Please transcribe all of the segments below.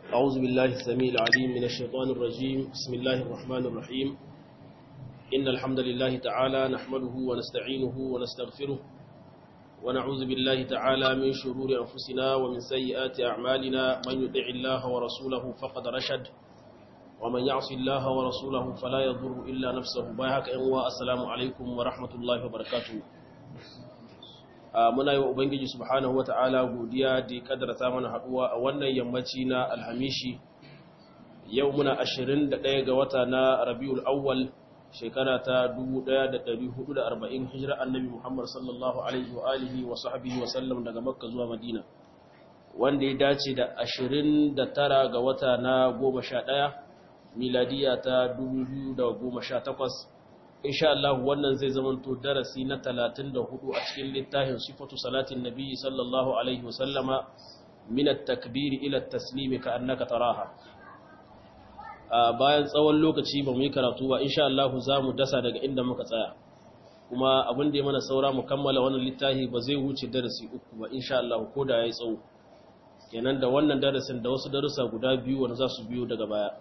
أعوذ بالله السميع العليم من الشيطان الرجيم بسم الله الرحمن الرحيم إن الحمد لله تعالى نحمده ونستعينه ونستغفره ونعوذ بالله تعالى من شرور أنفسنا ومن سيئات أعمالنا من يطع الله ورسوله فقد رشد ومن يعص الله ورسوله فلا يضر إلا نفسه بايهك أنواء السلام عليكم ورحمة الله وبركاته muna yi wa Ubangiji subhanahu wa ta'ala godiya da ya kadarta mana haɗuwa a wannan yammaci na alhamishi yau muna 21 ga wata na rabiul awwal shekara ta 1440 hijira annabi Muhammad sallallahu alaihi wa alihi wa sahbihi wa sallam daga makka zuwa madina wanda ya dace da 29 ga wata na 11 miladiya ta 2018 insha Allah wannan zai zamanto darasi na 34 a cikin littafin sifatu salatin nabi sallallahu alaihi wasallama min at-takbir ila at-taslim ka annaka taraha bayan tsawon lokaci ba mu yi karatu ba insha Allah za mu dasa daga inda muka tsaya kuma abin da ya mana saura mu kammala wannan littafi ba zai wuce darasi uku ba insha Allah ko da yayi tsawo kenan da wannan darasin da wasu darussa guda biyu wanda za su biyo daga baya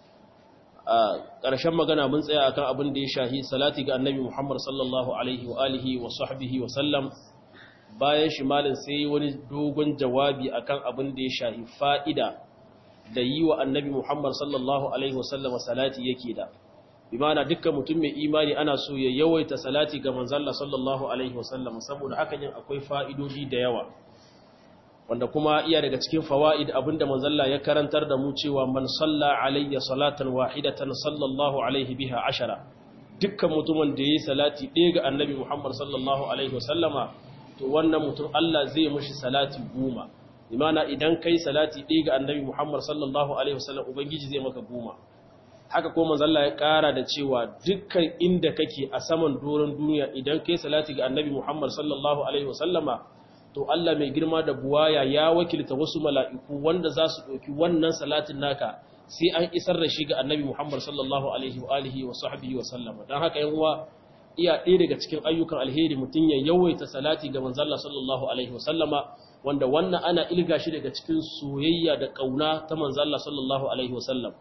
a ƙarshen magana mun tsaya akan abin da ya shahi salati ga annabi Muhammad sallallahu alaihi wa alihi wa sahbihi wa sallam bayan shi malin sai wani dogon jawabi akan abin da ya shahi fa'ida da yi wa annabi Muhammad sallallahu alaihi wa sallam salati yake da bi ma'ana dukkan mutum mai imani ana so ya yawaita salati ga manzon sallallahu alaihi wa sallam saboda hakan yin akwai fa'idodi da yawa wanda kuma iya daga cikin fawaid abinda manzalla ya karantar da mu cewa man salla alayya salatan wahidatan sallallahu alaihi biha ashara dukkan mutumin da yayi salati ɗaya ga annabi Muhammad sallallahu alaihi wasallama to wannan mutum Allah zai mishi salati goma imana idan kai salati ɗaya ga annabi Muhammad sallallahu alaihi wasallam ubangiji zai maka goma haka ko manzalla ya kara da cewa dukkan inda kake a saman doron duniya idan kai salati ga annabi Muhammad sallallahu alaihi wasallama to Allah mai girma da buwaya ya wakilta wasu mala'iku wanda za su ɗauki wannan salatin naka sai an isar da shi ga annabi Muhammad sallallahu Alaihi wa alihi wa sahbihi wa sallama don haka yanwa iya ɗaya daga cikin ayyukan alheri mutum ya yawaita salati ga manzalla sallallahu Alaihi wa sallama wanda wannan ana ilga shi daga cikin soyayya da ƙauna ta manzalla sallallahu Alaihi wa sallam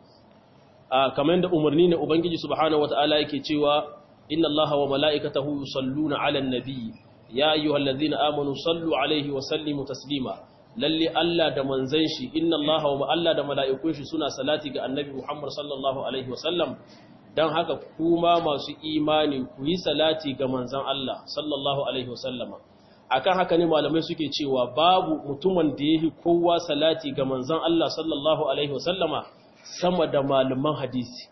kamar da umarni ne Ubangiji subhanahu wa ta'ala yake cewa inna Allah wa mala'ikatahu yusalluna ala nabi ya ayyuhal ladhina amanu sallu alaihi wa sallimu taslima lalle Allah da manzon shi inna Allah wa Allah da mala'ikun shi suna salati ga annabi Muhammad sallallahu alaihi wa sallam dan haka kuma masu imani ku yi salati ga manzon Allah sallallahu alaihi wa sallama akan haka ne malamai suke cewa babu mutumin da yake kowa salati ga manzon Allah sallallahu alaihi wa sallama sama da malaman hadisi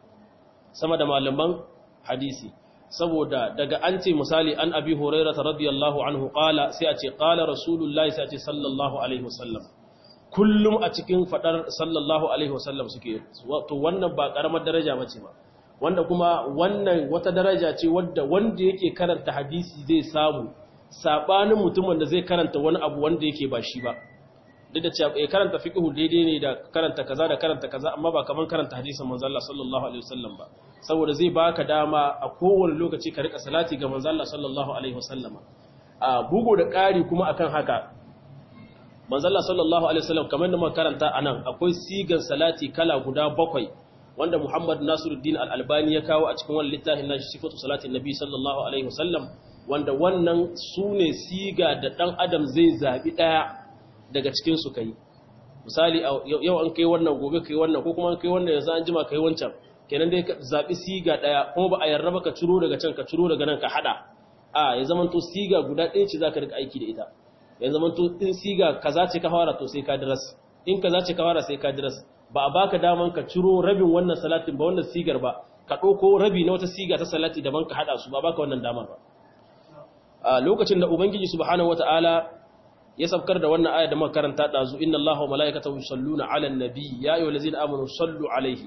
sama da malaman hadisi saboda daga an ce misali an abi hurairah radiyallahu anhu qala sai a ce qala rasulullahi sai a ce sallallahu alaihi wasallam kullum a cikin fadar sallallahu alaihi wasallam suke to wannan ba karamar daraja bace ba wanda kuma wannan wata daraja ce wadda wanda yake karanta hadisi zai samu sabanin mutumin da zai karanta wani abu wanda yake ba shi ba duk da cewa ya karanta fiqhu daidai ne da karanta kaza da karanta kaza amma ba kaman karanta hadisin manzo Allah sallallahu alaihi wasallam ba saboda zai baka dama a kowane lokaci ka rika salati ga manzo Allah sallallahu alaihi wasallama a bugo da ƙari kuma akan haka manzo Allah sallallahu alaihi wasallam kamar da muka karanta anan akwai sigan salati kala guda bakwai wanda Muhammad Nasiruddin Al-Albani ya kawo a cikin wannan littafin nashi sifatu salatin nabi sallallahu alaihi wasallam wanda wannan sune siga da dan adam zai zabi daya daga cikin su kai misali yau an kai wannan gobe kai wannan ko kuma an kai wannan yanzu an jima kai wancan kenan dai ka zabi siga daya kuma ba a yarda ba ka ciro daga can ka ciro daga nan ka hada a ya zaman to siga guda ɗaya ce zaka rika aiki da ita ya zaman to in siga kaza ce ka fara to sai ka diras in kaza ce ka fara sai ka diras ba a baka daman ka ciro rabin wannan salatin ba wannan sigar ba ka ɗauko rabi na wata siga ta salati daban ka hada su ba baka wannan damar ba a lokacin da ubangiji subhanahu wataala ya sabkar da wannan aya da muka karanta dazu inna allaha wa malaikatahu yusalluna ala nabi ya ayyuhallazina amanu sallu alaihi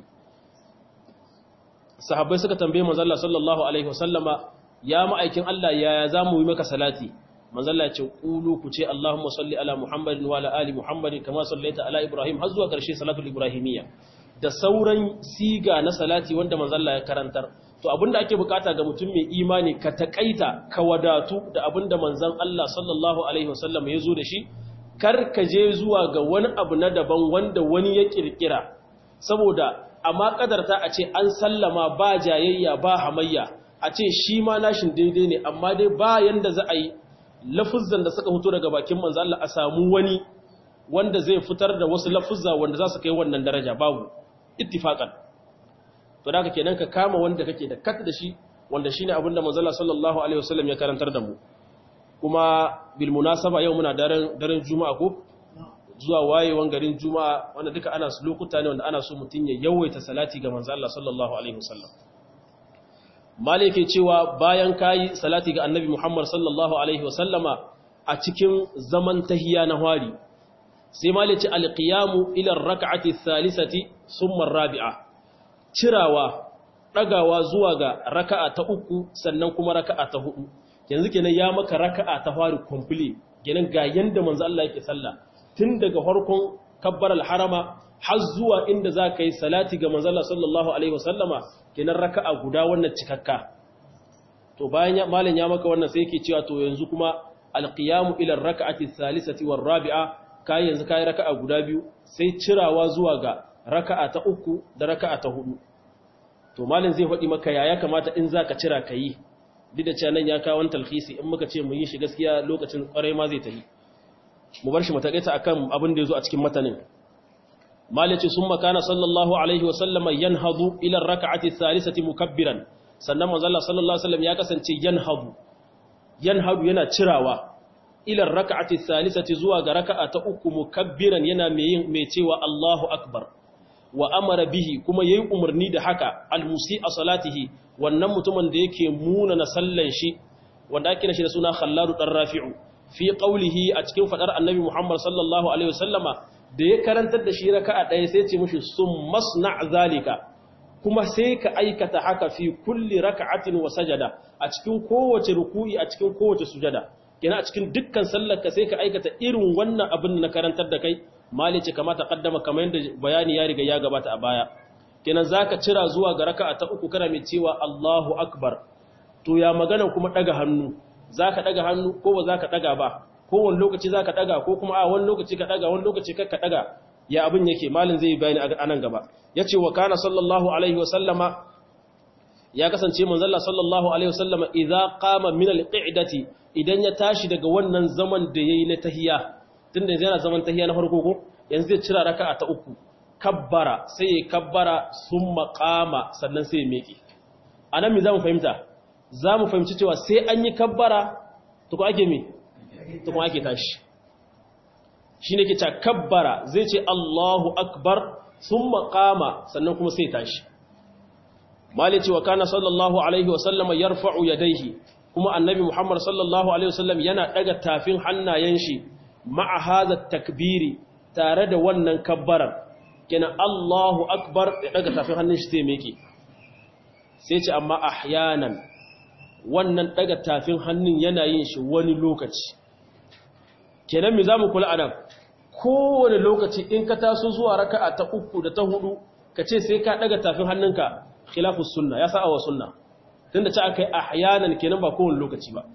sahabbai suka tambaye manzo Allah sallallahu alaihi wasallama ya ma'aikin Allah yaya zamu yi maka salati manzo Allah ya ce qulu ku ce Allahumma salli ala Muhammadin wa ala ali Muhammadin kama sallaita ala Ibrahim har zuwa karshe salatul ibrahimiyya da sauran siga na salati wanda manzo Allah ya karantar to abinda ake bukata ga mutum mai imani ka takaita ka wadatu da abinda manzon Allah sallallahu alaihi wasallam ya zo da shi kar ka je zuwa ga wani abu na daban wanda wani ya kirkira saboda amma kadarta a ce an sallama ba jayayya ba hamayya a ce shi ma nashin daidai ne amma dai ba yanda za a yi lafuzzan da suka fito daga bakin manzo Allah a samu wani wanda zai fitar da wasu lafuzza wanda za su kai wannan daraja babu ittifaqan to da kenan ka kama wanda kake da kat da shi wanda shine abin da manzo Allah sallallahu alaihi wasallam ya karantar da mu kuma bil munasaba yau muna daren daren juma'a ko zuwa wayewan garin juma'a wanda duka ana su lokuta ne wanda ana so mutun ya yawaita salati ga manzo Allah sallallahu alaihi wasallam malike cewa bayan kayi salati ga annabi Muhammad sallallahu alaihi wasallama a cikin zaman tahiya na hwari sai malice alqiyamu ila rak'ati thalithati summa rabi'a cirawa dagawa zuwa ga raka'a ta uku sannan kuma raka'a ta hudu yanzu kenan ya maka raka'a ta hwari complete kenan ga yanda manzo Allah yake sallah tun daga farkon kabbaral harama har zuwa inda za ka yi salati ga manzo Allah sallallahu alaihi wasallama kenan raka'a guda wannan cikakka to bayan malam ya maka wannan sai yake cewa to yanzu kuma alqiyamu ila raka'ati thalithati war rabi'a kai yanzu kai raka'a guda biyu sai cirawa zuwa ga raka'a ta uku da raka'a ta hudu to malam zai faɗi maka yaya kamata in zaka cira kai duk da cewa nan ya kawo wani talhisi in muka ce mu yi shi gaskiya lokacin kwarai ma zai tafi mu bar shi mu takaita akan abin da yazo a cikin matanin malice sun makana sallallahu alaihi wasallama yanhadu ila raka'ati thalithati mukabbiran sannan manzo Allah sallallahu alaihi wasallam ya kasance yanhadu yanhadu yana cirawa ila raka'ati thalithati zuwa ga raka'a ta uku mukabbiran yana mai yin mai cewa Allahu akbar wa amara bihi kuma yayi umarni da haka almusi a salatihi wannan mutumin da yake muna na sallan shi wanda ake shi da suna khalladu dan rafi'u fi qawlihi a cikin fadar annabi Muhammad sallallahu alaihi wasallama da ya karantar da shi raka'a ɗaya sai ce mushi sun masna zalika kuma sai ka aikata haka fi kulli raka'atin wa sajada a cikin kowace ruku'i a cikin kowace sujada kina a cikin dukkan sallar ka sai ka aikata irin wannan abin da na karantar da kai malice kamata kaddama kamar yadda bayani ya riga ya gabata a baya kenan zaka cira zuwa ga raka'a ta uku kana mai cewa Allahu akbar to ya magana kuma daga hannu zaka daga hannu ko ba zaka daga ba kowane lokaci za ka ɗaga ko kuma a wani lokaci ka ɗaga wani lokaci ka ɗaga ya abin yake malin zai bayani a nan gaba ya ce wa kana sallallahu alaihi wasallama ya kasance manzalla sallallahu alaihi wasallama idan kama min alƙi'idati idan ya tashi daga wannan zaman da ya yi na tahiya tun da yana zaman tahiya na farko ko yanzu zai cira raka ta uku kabbara sai ya kabbara sun maƙama sannan sai ya meƙe a nan mi za mu fahimta za mu fahimci cewa sai an yi kabbara to ko ake me ta kuma ake tashi shi ne ke kabbara zai ce Allahu akbar sun makama sannan kuma sai tashi mali cewa kana sallallahu alaihi wasallama ya rufa'u ya daihi kuma annabi muhammad sallallahu alaihi wasallam yana daga tafin hannayen shi ma'a haza takbiri tare da wannan kabbarar kenan Allahu akbar ya daga tafin hannun shi sai meke sai ce amma ahyanan wannan daga tafin hannun yana yin shi wani lokaci kenan mi zamu kula anan kowane lokaci in ka taso zuwa raka'a ta uku da ta hudu ka ce sai ka daga tafin hannunka khilafus sunna ya sa'a wa sunna tunda ce akai ahyanan kenan ba kowane lokaci ba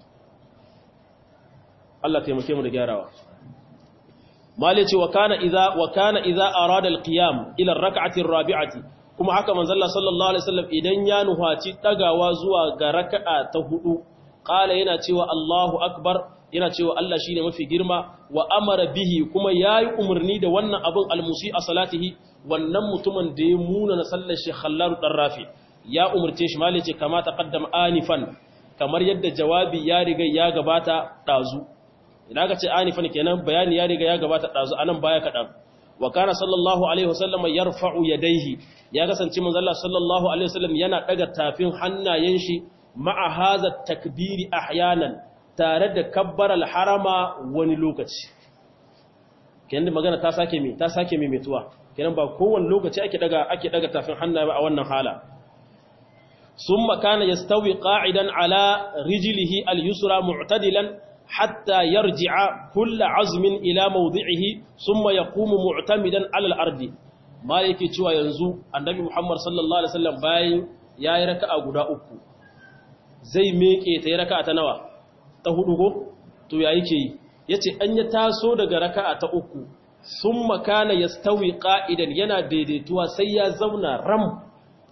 Allah taimake mu da gyarawa mali ce wa kana idza wa kana idza arada alqiyam ila ar-rak'ati ar-rabi'ati kuma haka manzo Allah sallallahu alaihi wasallam idan ya nuhaci dagawa zuwa ga raka'a ta hudu qala yana cewa Allahu akbar yana cewa Allah shi ne mafi girma wa amara bihi kuma ya yi umarni da wannan abin almusi a salatihi wannan mutumin da ya muna na sallar shi hallaru ɗan rafi ya umarce shi mali ce kama ta ƙaddam anifan kamar yadda jawabi ya riga ya gabata ɗazu idan aka ce anifan kenan bayani ya riga ya gabata ɗazu anan baya kaɗan wa kana sallallahu alaihi wasallam yarfa'u yadaihi ya kasance manzo Allah sallallahu alaihi wasallam yana daga tafin hannayen shi ma'a hadha takbiri ahyanan tare da kabbar harama wani lokaci kenan magana ta sake mi ta sake mi metuwa kenan ba kowane lokaci ake daga ake daga tafin hannaye ba a wannan hala summa kana yastawi qa'idan ala rijlihi al-yusra mu'tadilan hatta yarji'a kullu 'azmin ila mawdi'ihi summa yaqumu mu'tamidan 'ala al-ardi ma yake cewa yanzu annabi Muhammad sallallahu alaihi wasallam bayan yayi raka'a guda uku zai meke ta raka'a ta nawa ta hudu ko to ya yake yi yace an ya taso daga raka'a ta uku summa kana yastawi qa'idan yana daidaituwa sai ya zauna ram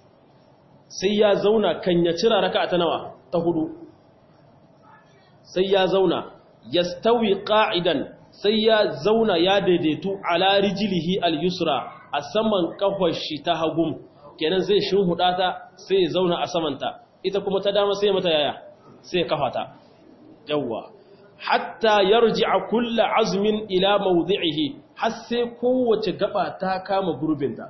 sai ya zauna kan ya cira raka'a ta nawa ta hudu sai ya zauna yastawi qa'idan sai ya zauna ya daidaitu ala rijlihi al-yusra a saman kafar shi ta hagum kenan zai shinhuda ta sai ya zauna a samanta ita kuma ta dama sai mata yaya sai kafata yawwa hatta yarji'a kullu azmin ila mawdi'ihi har sai kowace gaba ta kama gurbinta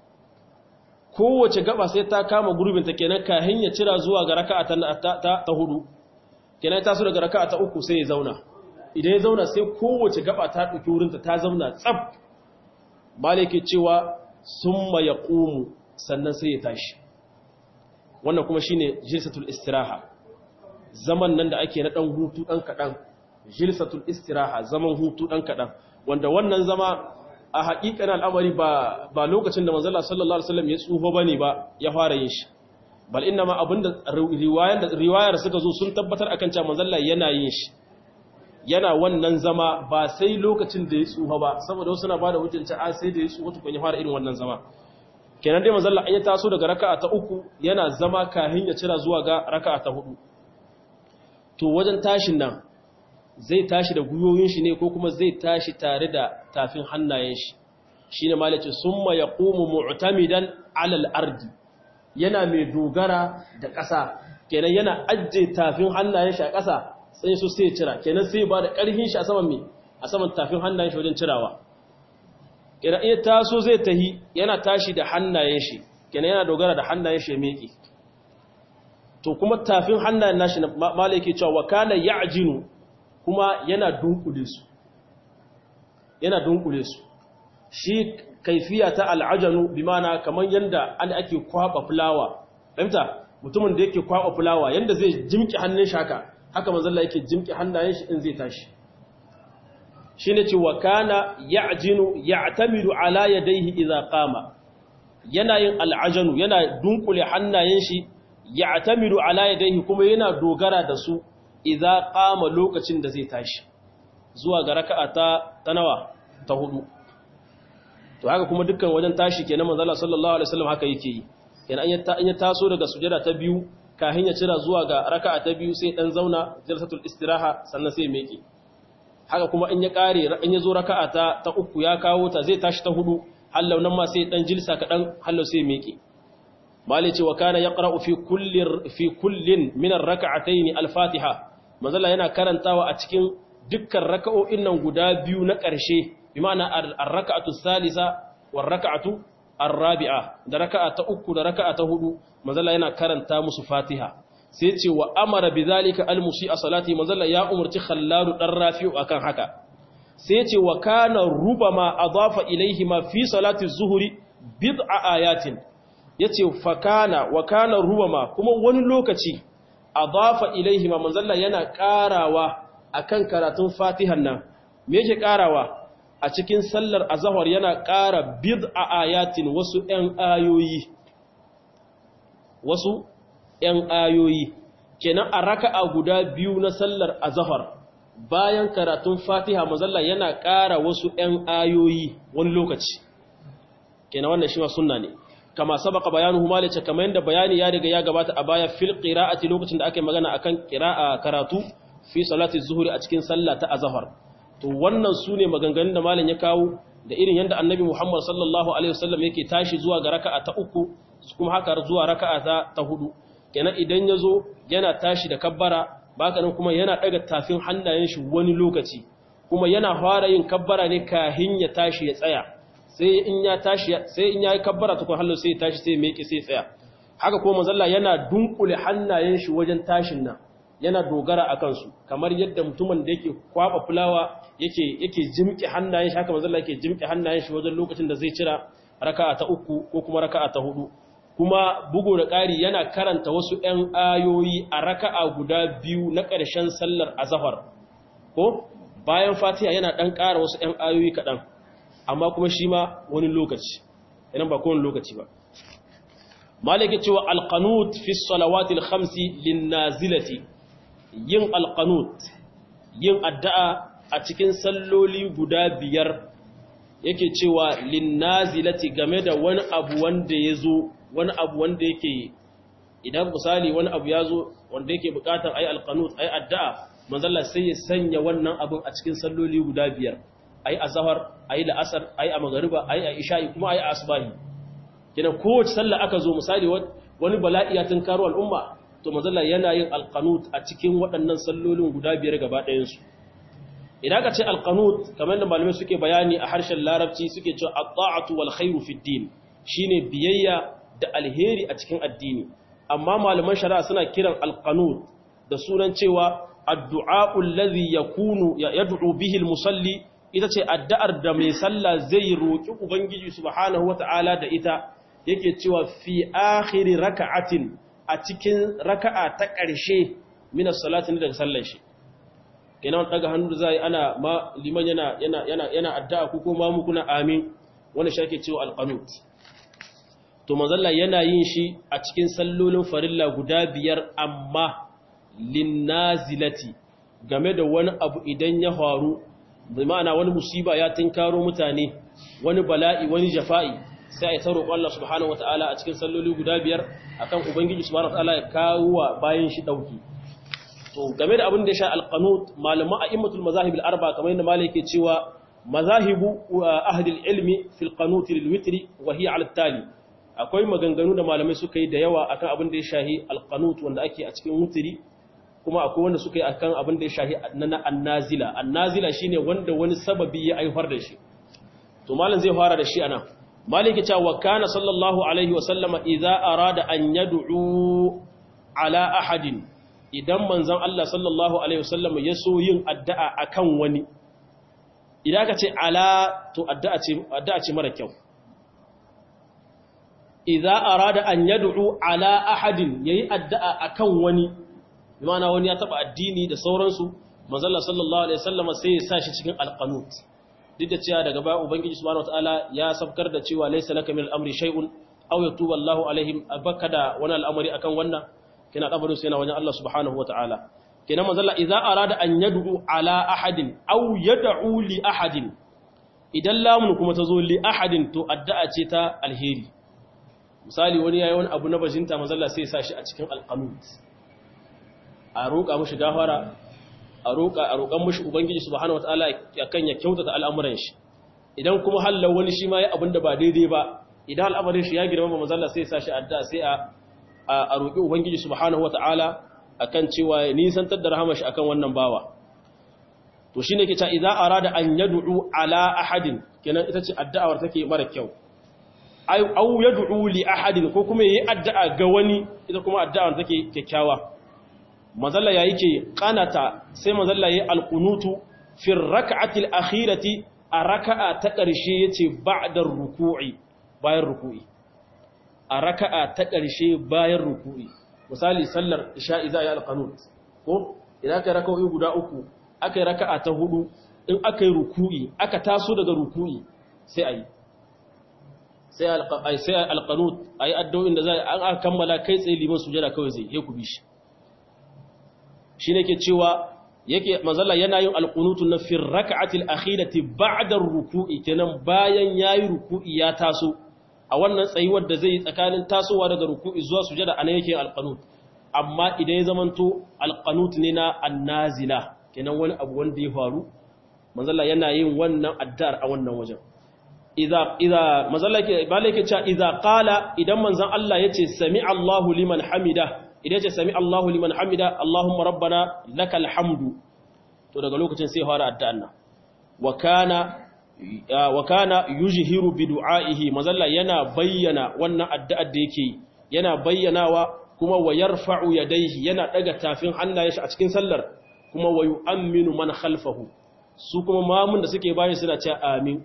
kowace gaba sai ta kama gurbinta kenan kahin ya cira zuwa ga raka'a ta ta hudu kenan ta so daga raka'a ta uku sai ya zauna idan ya zauna sai kowace gaba ta dauki wurinta ta zauna tsab malike cewa summa yaqumu sannan sai ya tashi wannan kuma shine jilsatul istiraha zaman nan da ake na dan hutu dan kadan jilsatul istiraha zaman hutu dan kadan wanda wannan zama a haƙiƙanin al'amari ba ba lokacin da manzon Allah sallallahu alaihi wasallam ya tsufa bane ba ya fara yin shi bal inna ma abinda riwayar da riwayar suka zo sun tabbatar akan cewa manzon Allah yana yin shi yana wannan zama ba sai lokacin da ya tsufa ba saboda wasu na bada hujjanta a sai da ya tsufa tukun ya fara irin wannan zama kenan dai manzon Allah an ya taso daga raka'a ta uku yana zama kahin ya cira zuwa ga raka'a ta hudu to wajen tashin nan zai tashi da guyoyin shi ne ko kuma zai tashi tare da tafin hannayen shi shine malaci summa yaqumu mu'tamidan 'ala al-ardi yana mai dogara da ƙasa kenan yana ajje tafin hannayen shi a ƙasa sai su sai cira kenan sai ba da ƙarfin shi a saman me a saman tafin hannayen shi wajen cirawa kenan iya taso zai tahi yana tashi da hannayen shi kenan yana dogara da hannayen shi ya miƙe to kuma tafin hannayen nashi malai ke cewa wakana ya'jinu kuma yana dunkule su yana dunkule su shi kaifiya ta al'ajanu bi mana kamar yanda an ake kwaba fulawa fahimta mutumin da yake kwaba fulawa yanda zai jimki hannun shi haka haka manzalla yake jimki hannayen shi in zai tashi shine ce wa kana ya'jinu ya'tamidu ala yadayhi idza qama yana yin al'ajanu yana dunkule hannayen shi ya'tamidu ala yadayhi kuma yana dogara da su idza qama lokacin da zai tashi zuwa ga raka'a ta tanawa ta hudu to haka kuma dukkan wajen tashi kenan manzo Allah sallallahu alaihi wasallam haka yake yi kenan an ya taso daga sujada ta biyu kafin ya cira zuwa ga raka'a ta biyu sai dan zauna jalsatul istiraha sannan sai meke haka kuma in ya kare in ya zo raka'a ta ta uku ya kawo ta zai tashi ta hudu hallau nan ma sai dan jilsa kadan hallau sai meke malai ce wa kana yaqra'u fi kulli fi kullin min ar-rak'atayn al-fatiha manzala yana karantawa a cikin dukkan raka'o'in nan guda biyu na ƙarshe bi ma'ana ar-raka'atu salisa war raka'atu ar-rabi'a da raka'a ta uku da raka'a ta hudu manzala yana karanta musu fatiha sai ce wa amara bidhalika al-musi'a salati manzala ya umarci khallalu dan rafi'u akan haka sai ce wa kana rubama adafa ilayhi ma fi salati az-zuhri bid'a ayatin yace fa kana wa kana rubama kuma wani lokaci adafa ilayhi ma manzala yana karawa akan karatun fatihan nan me yake karawa a cikin sallar azhar yana kara bid'a ayatin wasu ɗan ayoyi wasu ‘yan ayoyi, kenan a raka'a guda biyu na sallar azahar bayan karatun fatiha mazalla yana ƙara wasu ‘yan ayoyi wani lokaci, kenan wannan shi ma sunna ne, kama sabaka bayanu humalice kama yadda bayani ya riga ya gabata a baya fil ƙira'ati lokacin da aka yi magana akan ƙira'a karatu fi salati zuhuri a cikin sallah ta azahar. To wannan su ne maganganun da malam ya kawo da irin yadda annabi Muhammad sallallahu Alaihi wasallam yake tashi zuwa ga raka'a ta uku kuma haka zuwa raka'a ta hudu. kenan idan ya zo yana tashi da kabbara baka nan kuma yana daga tafin hannayen shi wani lokaci kuma yana fara yin kabbara ne kahin ya tashi ya tsaya sai in ya tashi sai in yayi kabbara tukun hallo sai ya tashi sai ya miƙe sai ya tsaya haka kuma manzalla yana dunkule hannayen shi wajen tashin nan yana dogara akan su kamar yadda mutumin da yake kwaba fulawa yake yake jimke hannayen shi haka manzalla yake jimke hannayen shi wajen lokacin da zai cira raka'a ta uku ko kuma raka'a ta hudu kuma bugu da ƙari yana karanta wasu ‘yan ayoyi a raka'a guda biyu na ƙarshen sallar azahar ko bayan fatiha yana ɗan ƙara wasu ‘yan ayoyi kaɗan amma kuma shi ma wani lokaci yanan ba kowane lokaci ba malaki cewa alkanut fi salawatil khamsi linnazilati yin alkanut yin addu'a a cikin salloli guda biyar yake cewa linnazilati game da wani abu wanda ya zo wani abu wanda yake idan misali wani abu ya zo wanda yake bukatar ayi alqanut ayi addu'a manzalla sai ya sanya wannan abin a cikin salloli guda biyar ayi azhar ayi la'asar ayi a magariba ayi a isha'i kuma ayi a asbahi kina kowace sallah aka zo misali wani bala'i ya tunkaro al'umma to manzalla yana yin alqanut a cikin waɗannan sallolin guda biyar gaba ɗayan su idan ka ce alqanut kamar da malamai suke bayani a harshen larabci suke cewa at-ta'atu wal khairu fid din shine biyayya da alheri a cikin addini amma malaman shari'a suna kiran alqanut da sunan cewa addu'a allazi yakunu yad'u bihi almusalli ita ce addu'ar da mai sallah zai roki ubangiji subhanahu wata'ala da ita yake cewa fi akhiri raka'atin a cikin raka'a ta ƙarshe min as-salati daga sallar shi kenan daga hannu zai ana ma liman yana yana yana yana addu'a ku ko ma mu kuna amin wannan shi ake cewa alqanut to manzalla yana yin shi a cikin sallolin farilla guda biyar amma linnazilati game da wani abu idan ya faru bai ma'ana wani musiba ya tinkaro mutane wani bala'i wani jafa'i sai a taro Allah subhanahu wataala a cikin salloli guda biyar akan ubangiji subhanahu wataala ya kawo wa bayan shi dauki to game da abin da ya sha alqanut malama a'immatul mazahib al-arba kamar yadda malai yake cewa mazahibu ahli al-ilmi fil qanut lil witri wa hiya ala tali akwai maganganu da malamai suka yi da yawa akan abin da ya shahi alqanut wanda ake a cikin wutiri kuma akwai wanda suka yi akan abin da ya shahi na annazila annazila shine wanda wani sababi ya aifar da shi to malam zai fara da shi anan maliki ta wa kana sallallahu alaihi wa sallama idza arada an yad'u ala ahadin idan manzon Allah sallallahu alaihi wa sallama ya so yin addu'a akan wani idan ka ce ala to addu'a ce addu'a ce mara kyau idza arada an yad'u ala ahadin yayi addu'a akan wani bimana wani ya taba addini da sauransu manzalla sallallahu alaihi wasallam sai ya sashi cikin alqanut duk da cewa daga baya ubangiji subhanahu wataala ya sabkar da cewa laysa laka min al-amri shay'un aw yatuba Allahu alaihim abakada wani al'amari akan wannan kina dabarin sai na wajen Allah subhanahu wataala kina manzalla idza arada an yad'u ala ahadin aw yad'u li ahadin idan lamun kuma tazo li ahadin to addu'a ce ta alheri misali wani yayi wani abu na bajinta manzalla sai ya sashi a cikin alqanut a roƙa mashi gafara a roƙa a roƙan mashi ubangiji subhanahu wataala akan ya kyautata al'amuran shi idan kuma hallau wani shi ma ya abin da ba daidai ba idan al'amarin shi ya girma manzo Allah sai ya sashi addu'a sai a a roƙi ubangiji subhanahu wataala akan cewa ya nisantar da rahama shi akan wannan bawa to shine ke cewa idza arada an yad'u ala ahadin kenan ita ce addu'awar take mara kyau ay au yad'u li ahadin ko kuma yayi addu'a ga wani ita kuma addu'awar take kyakkyawa mazalla ya yake kanata sai mazalla ya alkunutu fi raka'atil akhirati a raka'a ta ƙarshe yace ba'da ruku'i bayan ruku'i a raka'a ta ƙarshe bayan ruku'i misali sallar isha'i za a yi alqanut ko idan aka raka'o'i guda uku aka yi raka'a ta hudu in aka yi ruku'i aka taso daga ruku'i sai a yi sai alqanut ayi addu'o'in da za a kammala kai tsaye liman sujada kawai zai yi ku bi shi shi ne ke cewa yake mazalla yana yin alƙunutu na fin raka'atil akhirati ba'da ruku'i kenan bayan yayi ruku'i ya taso a wannan tsayuwar da zai yi tsakanin tasowa daga ruku'i zuwa sujada anan yake alqanut amma idan ya zamanto alqanut ne na annazila kenan wani abu wanda ya faru mazalla yana yin wannan addar a wannan wajen idza idza mazalla ke balake cewa idza qala idan manzon Allah yace sami Allahu liman hamida idan ce sami Allahu liman hamida Allahumma rabbana lakal hamdu to daga lokacin sai fara addu'an nan wa kana wa kana yujhiru bi du'aihi mazalla yana bayyana wannan addu'ar da yake yana bayyanawa kuma wa yarfa'u yadayhi yana daga tafin hannayen shi a cikin sallar kuma wa yu'minu man khalfahu su kuma mamun da suke bayan suna cewa amin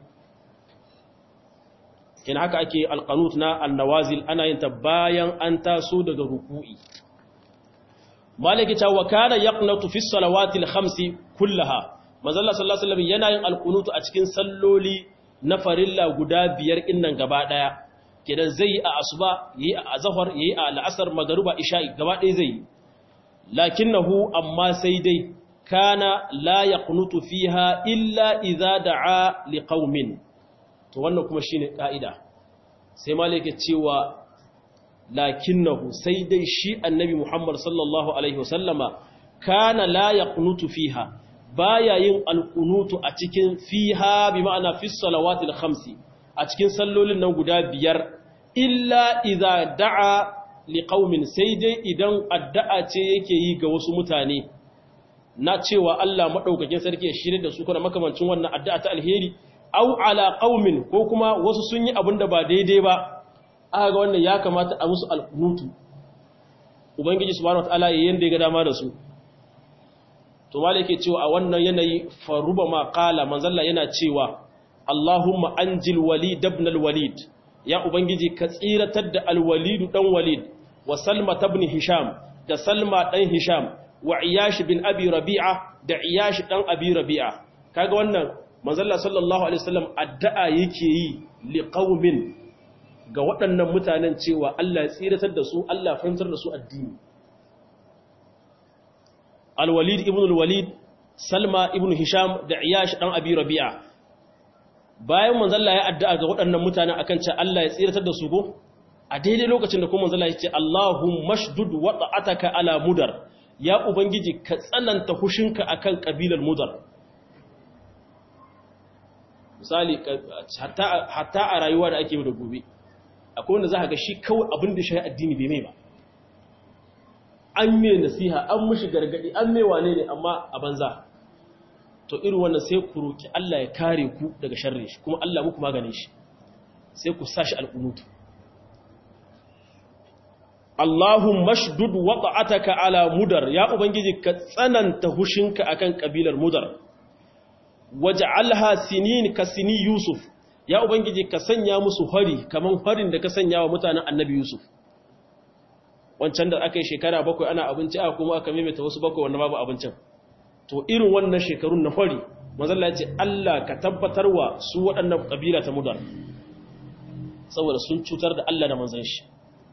kin haka ake alqanut na annawazil ana yin ta bayan an taso daga ruku'i maliki ta wa kana yaqnatu fi salawati al-khamsi kullaha manzalla sallallahu alaihi wasallam yana yin alqunutu a cikin salloli na farilla guda biyar innan gaba daya kidan zai a asuba yi a azhar yi a al'asr magruba isha'i gaba daya zai lakinnahu amma sai dai kana la yaqnutu fiha illa idza da'a liqaumin to wannan kuma shine kaida sai malaka cewa lakinnahu sai dai shi annabi Muhammad sallallahu alaihi wasallama kana la yaqnutu fiha baya yin alqunutu a cikin fiha bi ma'ana fi salawatil khamsi a cikin sallolin nan guda biyar illa idza da'a liqaumin sai dai idan addu'a ce yake yi ga wasu mutane na cewa Allah madaukakin sarki ya shirye da su kuma makamancin wannan addu'a ta alheri au ala qaumin ko kuma wasu sun yi abin da ba daidai ba aka ga wannan ya kamata a musu alqunutu ubangiji subhanahu wataala yayin yanda ya ga dama da su to mala yake cewa a wannan yanayi faruba ma qala manzalla yana cewa Allahumma anjil walid ibn al-walid ya ubangiji ka tsiratar da al-walid dan walid wa salma ibn hisham da salma dan hisham wa iyash bin abi rabi'a da iyash dan abi rabi'a kaga wannan manzalla sallallahu alaihi wasallam addu'a yake yi liqaumin ga waɗannan mutanen cewa Allah ya tsiratar da su Allah fahimtar da su addini al-walid ibn al-walid salma ibn hisham da iyash dan abi rabi'a bayan manzalla ya addu'a ga waɗannan mutanen akan cewa Allah ya tsiratar da su go a daidai lokacin da kuma manzalla ya ce Allahumma shdud wada'ataka ala mudar ya ubangiji ka tsananta hushinka akan kabilar mudar misali hatta a rayuwa da ake da gobe akwai wanda za ka ga shi kawai abin da shi addini bai mai ba an mai nasiha an mushi gargadi an mai wane ne amma a banza to irin wannan sai ku roki Allah ya kare ku daga sharri shi kuma Allah muku maganin shi sai ku sashi alƙunutu Allahumma shdud wata'ataka ala mudar ya ubangiji ka tsananta hushinka akan kabilar mudar waj'alha sinin ka sini yusuf ya ubangiji ka sanya musu hari kaman harin da ka sanya wa mutanen annabi yusuf wancan da aka yi shekara bakwai ana abinci a kuma aka maimaita wasu bakwai wanda babu abincin to irin wannan shekarun na fari mazalla ya ce Allah ka tabbatar wa su waɗannan ƙabila ta mudar saboda sun cutar da Allah da manzan shi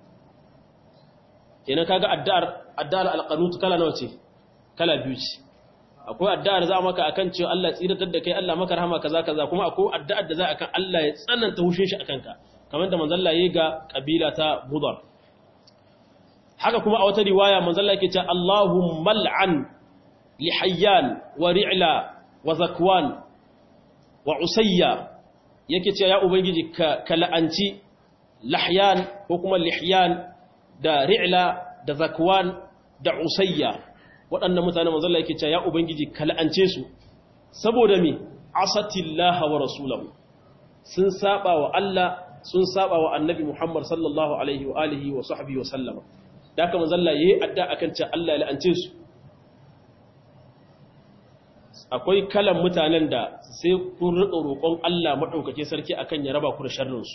kenan kaga addu'ar addu'ar alqanut kala nawa ce kala biyu ce akwai addu'ar za maka akan cewa Allah tsiratar da kai Allah maka rahama kaza kaza kuma akwai addu'ar da za akan Allah ya tsananta hushin shi akan ka kamar da manzon Allah yayi ga kabila ta mudar haka kuma a wata riwaya manzon Allah yake cewa Allahumma al'an lihayyan wa ri'la wa zakwan wa usayya yake cewa ya ubangiji ka la'anci lahyan ko kuma lihyan da ri'la da zakwan da usayya waɗannan mutane manzon Allah yake cewa ya ubangiji ka la'ance su saboda me asatillaha wa rasulahu sun saba wa Allah sun saba wa annabi Muhammad sallallahu alaihi wa alihi wa sahbihi wa sallama da haka manzon Allah yayi adda akan cewa Allah ya la'ance su akwai kalan mutanen da sai kun riƙa roƙon Allah maɗaukake sarki akan ya raba ku da sharrinsu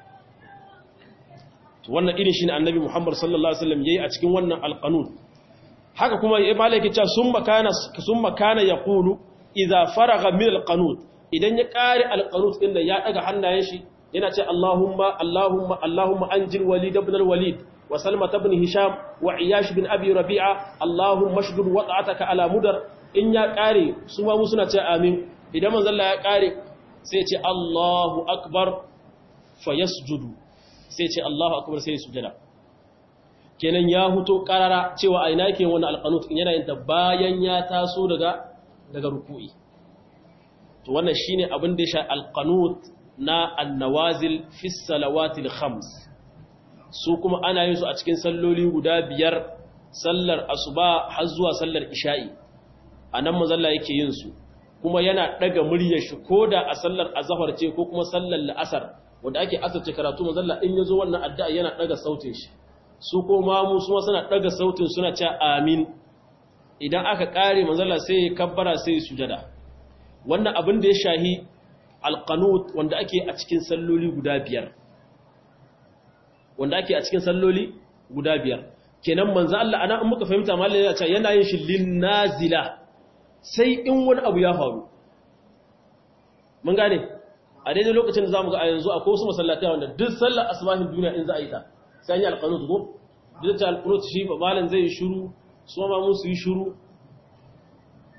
to wannan irin shi ne annabi Muhammad sallallahu alaihi wasallam yayi a cikin wannan alqanun haka kuma ya malaka cewa summa kana summa kana yaqulu idza faraga min alqanut idan ya kare alqanut din da ya daga hannayen shi yana ce Allahumma Allahumma Allahumma anjil walid ibn al-walid wa salma ibn hisham wa iyash bin abi rabi'a Allahumma shdud wad'ataka ala mudar in ya ƙare su ma mu suna ce amin idan manzalla ya ƙare sai ce Allahu akbar fa yasjudu sai ce Allahu akbar sai sujada kenan ya huto karara cewa a ina yake wannan alqanut in yana yin ta bayan ya taso daga daga ruku'i to wannan shine abin da ya sha alqanut na annawazil fi salawatil khams su kuma ana yin su a cikin salloli guda biyar sallar asuba har zuwa sallar isha'i a nan mazalla yake yin su kuma yana daga muryar shi ko da a sallar azhar ce ko kuma sallar la'asar wanda ake asarce karatu mazalla in yazo wannan addu'a yana daga sautin shi su ko mamu su suna daga sautin suna cewa amin idan aka kare mazalla sai ya kabbara sai ya sujada wannan abin da ya shahi alqanut wanda ake a cikin salloli guda biyar wanda ake a cikin salloli guda biyar kenan manzo Allah ana in muka fahimta mallai ya ce yana yin shi lin nazila sai in wani abu ya faru mun gane a daidai lokacin da za mu ga a yanzu a wasu masallatai wanda duk sallar asibahin duniya in za a yi ta sai yi alƙanut ko duk da alƙanut shi ba malam zai yi shuru su ma mun su yi shuru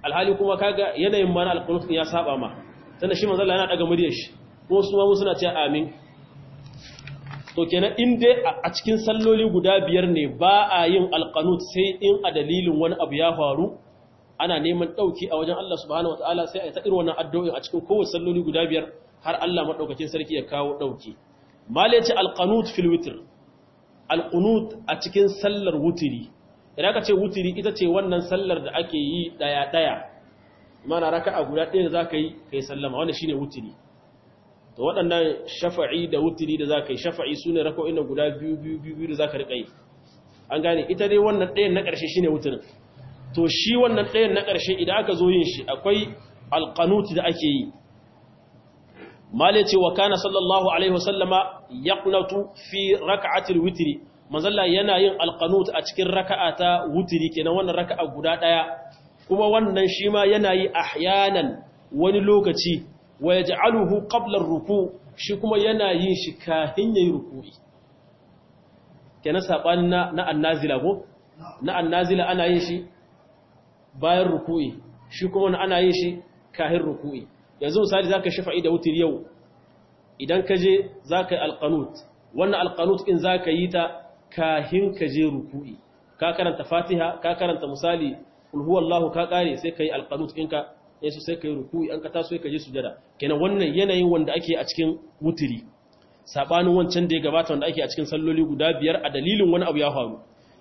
alhali kuma kaga yanayin mana alqunut ya saba ma tunda shi manzo Allah yana daga muryar shi ko su ma suna cewa amin to kenan in dai a cikin salloli guda biyar ne ba a yin alqanut sai in a dalilin wani abu ya faru ana neman dauki a wajen Allah subhanahu wataala sai a ta irin wannan addu'o'i a cikin kowace salloli guda biyar har Allah madaukakin sarki ya kawo dauki mala yace alqanut fil witr alqunut a cikin sallar wutiri idan ka ce wutiri ita ce wannan sallar da ake yi daya daya mana raka'a guda ɗaya da zaka yi kai sallama wannan shine wutiri to waɗannan shafa'i da wutiri da zaka yi shafa'i sune raka'o'in guda biyu biyu biyu da zaka rika yi an gane ita dai wannan ɗayan na ƙarshe shine wutirin to shi wannan ɗayan na ƙarshe idan aka zo yin shi akwai alqanut da ake yi mala ce wa kana sallallahu alaihi wasallama yaqnatu fi raka'atil witri manzalla yana yin alqanut a cikin raka'a ta witri kenan wannan raka'a guda daya kuma wannan shi ma yana yi ahyanan wani lokaci wa yaj'aluhu qabla ar-ruku shi kuma yana yin shi kafin yayi ruku'i kenan sabanin na na annazila ko na annazila ana yin shi bayan ruku'i shi kuma ana yin shi kafin ruku'i yanzu misali za ka shafa'i da wutir yau idan ka je za ka yi alƙanut wannan alƙanut in za ka yi ta kahin ka je ruku'i ka karanta fatiha ka karanta misali ulhuwallahu ka ƙare sai ka yi alƙanut ɗinka yasu sai ka yi ruku'i an ka taso ka je sujada kenan wannan yanayin wanda ake a cikin wutiri saɓanin wancan da ya gabata wanda ake a cikin salloli guda biyar a dalilin wani abu ya faru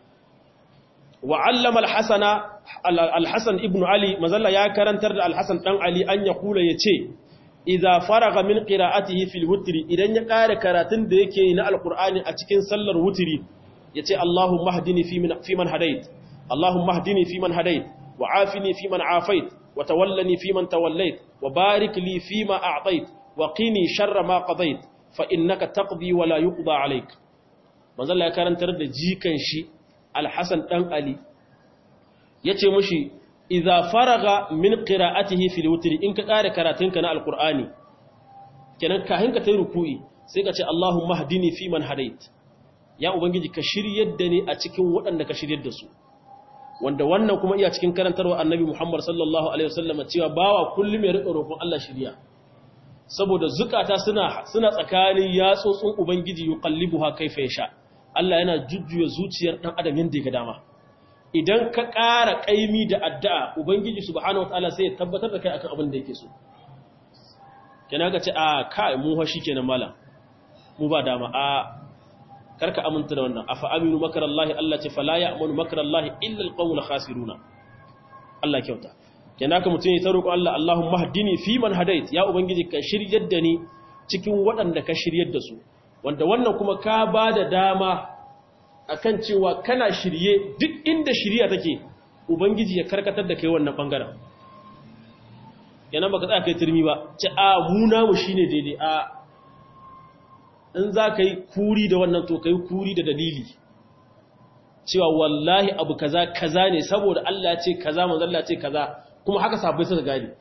وعلم الحسن الحسن ابن علي مازال يا كرنتر da الحسن dan Ali an ya kula yace idza faraga min qira'atihi fil witri idan ya kare karatun da yake na alqur'ani a cikin sallar witri yace Allahumma hdini fi man fi man hadait Allahumma hdini fi man hadait wa afini fi man afait wa tawallani fi man tawallait wa barik li fi ma a'tait wa qini sharra ma qadait fa innaka taqdi wa la yuqda alayk manzo ya karantar da jikan shi alhassan ɗan Ali ya ce mushi, "Iza faraga min ƙira'atihi fil wutiri in ka ƙare karatunka na Alƙur'ani, kenan kahin ka ta yi ruku'i sai ka ce, Allahun mahdini fi man hadait, ya Ubangiji ka shiryar da ni a cikin waɗanda ka shiryar da su." Wanda wannan kuma iya cikin karantarwa annabi Muhammad sallallahu Alaihi wasallam cewa bawa kullum ya riƙa roƙon Allah shirya. Saboda zukata suna, suna tsakanin yatsotsin Ubangiji yi kallibu ha kaifa ya sha. Allah yana jujjuya zuciyar ɗan adam yadda ya ga dama idan ka ƙara ƙaimi da addu'a ubangiji subhanahu wataala sai ya tabbatar da kai akan abin da yake so kenan ka ce a kai mu fa shikenan malam mu ba dama a karka aminta da wannan afa aminu makarallahi Allah ce fala ya'manu makarallahi illa alqawmul khasiruna Allah kyauta kenan ka mutun ya ta roƙo Allah Allahumma hdini fi man hadait ya ubangiji ka shiryar da ni cikin waɗanda ka shiryar da su wanda wannan kuma ka ba da dama akan cewa kana shirye duk inda shirya take ubangiji ya karkatar da kai wannan bangaren yana baka tsaya kai turmi ba ce a muna mu shine daidai a in za ka yi kuri da wannan to ka yi kuri da dalili cewa wallahi abu kaza kaza ne saboda Allah ya ce kaza manzo Allah ya ce kaza kuma haka sabai suka gane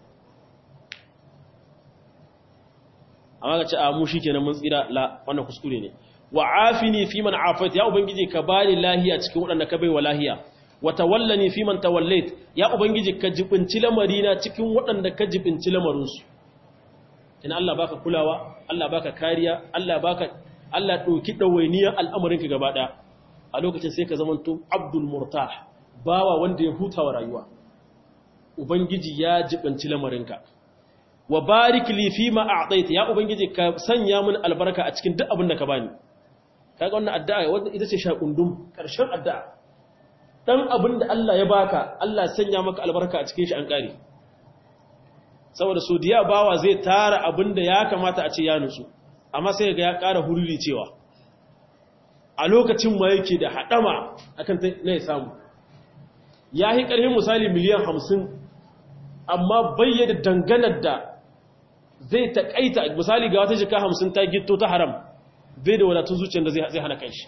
amma ka ce a mu shikenan mun tsira la wannan kuskure ne wa afini fi man afait ya ubangiji ka bani lahiya cikin wadanda ka baiwa lahiya wa tawallani fi man tawallait ya ubangiji ka jibinci lamarina cikin wadanda ka jibinci lamarin su ina Allah baka kulawa Allah baka kariya Allah baka Allah dauki dawainiya al'amarin ka gaba daya a lokacin sai ka zamanto abdul murtah bawa wanda ya hutawa rayuwa ubangiji ya jibinci lamarinka wa barik li fi ma a'taita ya ubangiji ka sanya min albarka a cikin duk abin da ka bani kaga wannan addu'a wanda ita ce shakundum karshen addu'a dan abin da Allah ya baka Allah sanya maka albarka a cikin shi an kare saboda so diya bawa zai tara abin da ya kamata a ce ya nutsu amma sai ga ya ƙara hururi cewa a lokacin ma yake da hadama akan na ya samu ya yi ƙarfin misali miliyan hamsin amma bayyana danganar da zai taƙaita misali ga wata jika hamsin ta gito ta haram bai da wadatun zuciyar da zai hana kanshi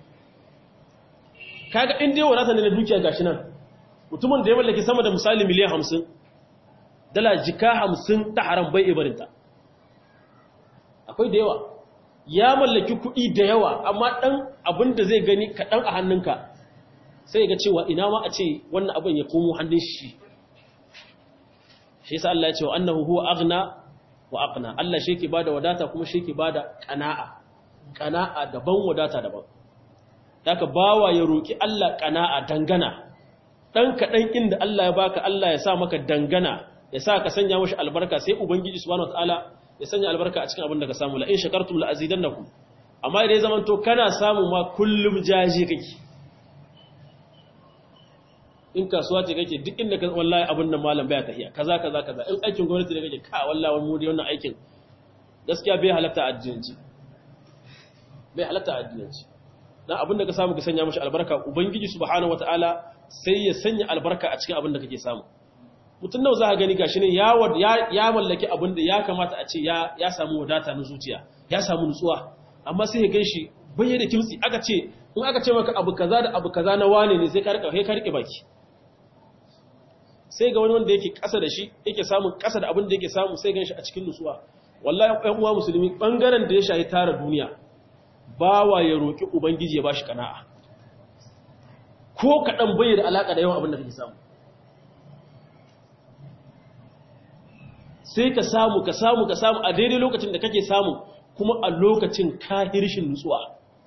kaga inda yawa wadata ne na dukiya gashi nan mutumin da ya mallaki sama da misali miliyan hamsin dala jika hamsin ta haram bai ibarinta akwai da yawa ya mallaki kuɗi da yawa amma ɗan abin da zai gani kaɗan a hannunka sai ga cewa ina ma a ce wannan abin ya komo hannun shi shi yasa Allah ya ce wa annahu huwa aghna wa aqna Allah shi yake bada wadata kuma shi yake bada qana'a qana'a daban wadata daban haka bawa ya roki Allah qana'a dangana dan kadan inda Allah ya baka Allah ya sa maka dangana ya sa ka sanya mashi albarka sai ubangiji subhanahu wataala ya sanya albarka a cikin abin da ka samu la in shakartum la azidannakum amma idan zaman to kana samu ma kullum jaji kake in kasuwa ce kake duk inda ka wallahi abin nan malam baya tafiya kaza kaza kaza in aikin gwamnati ne kake ka wallahi wani mudi wannan aikin gaskiya bai halatta addinci bai halatta addinci dan abin da ka samu ka sanya mashi albarka ubangiji subhanahu wataala sai ya sanya albarka a cikin abin da kake samu mutum nawa za ka gani gashi ne ya mallaki abin da ya kamata a ce ya samu wadata na zuciya ya samu nutsuwa amma sai ya ganshi bayyana da kimtsi aka ce in aka ce maka abu kaza da abu kaza na wane ne sai ka rika ka rike baki sai ga wani wanda yake kasa da shi yake samun kasa da abin da yake samu sai ganshi a cikin nutsuwa wallahi ɗan uwa musulmi bangaren da ya shayi tara duniya bawa ya roki ubangiji ya bashi kana'a ko kadan bayyana alaka da yawan abin da kake samu sai ka samu ka samu ka samu a daidai lokacin da kake samu kuma a lokacin kahirshin nutsuwa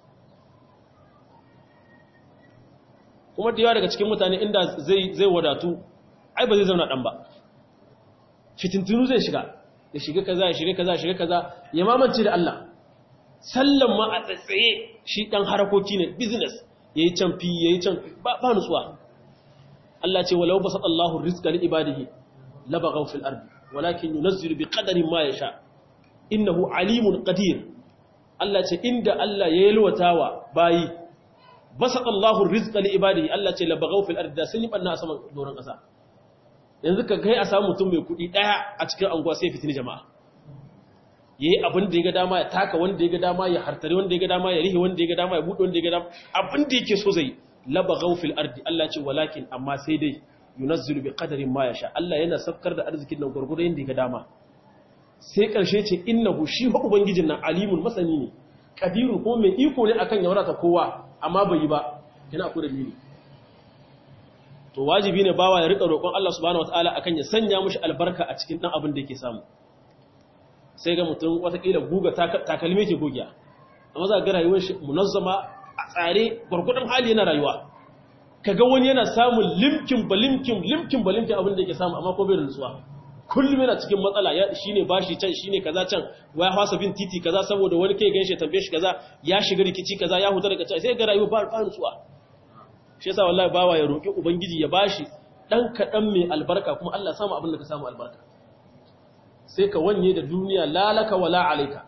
kuma da yawa daga cikin mutane inda zai wadatu ai ba zai zauna dan ba fitintunu zai shiga ya shiga kaza ya shiga kaza ya shiga kaza ya mamance da Allah sallan ma a tsatsaye shi dan harakoki ne business yayi can fi yayi can ba nutsuwa Allah ce walau basatallahu rizqa li ibadihi labaghaw fil ardi walakin yunazzilu bi qadarin ma yasha innahu alimun qadir Allah ce inda Allah ya yalwatawa bayi basatallahu rizqa li ibadihi Allah ce labaghaw fil ardi sun yi banna a saman doron kasa yanzu ka kai a samu mutum mai kudi daya a cikin anguwa sai fitini jama'a yayi abin da ya ga dama ya taka wanda ya ga dama ya hartare wanda ya ga dama ya rihe wanda ya ga dama ya bude wanda ya ga dama abin da yake so zai labaghaw fil ardi Allah ce walakin amma sai dai yunazzilu bi qadarin ma yasha Allah yana saukar da arzikin nan gurgurda yanda ga dama sai karshe ce innahu shi fa ubangijin nan alimun masani ne kadiru ko mai iko ne akan ya wadata kowa amma bai yi ba kina akwai dalili to wajibi ne bawa ya rika roƙon Allah subhanahu wataala akan ya sanya mushi albarka a cikin dan abin da yake samu sai ga mutum watakila guga takalmi ke gogiya amma za ga rayuwar shi munazzama a tsare gurgurdan hali yana rayuwa kaga wani yana samun limkin balimkin limkin balimkin abin da yake samu amma ko bai da nutsuwa kullum yana cikin matsala ya shine bashi can shine kaza can waya fasa bin titi kaza saboda wani kai ganshi tambaye shi kaza ya shiga rikici kaza ya huta daga can sai ga rayuwa ba ba nutsuwa shi yasa wallahi bawa ya roki ubangiji ya bashi dan kadan mai albarka kuma Allah samu abin da ka samu albarka sai ka wanye da duniya lalaka wala alaika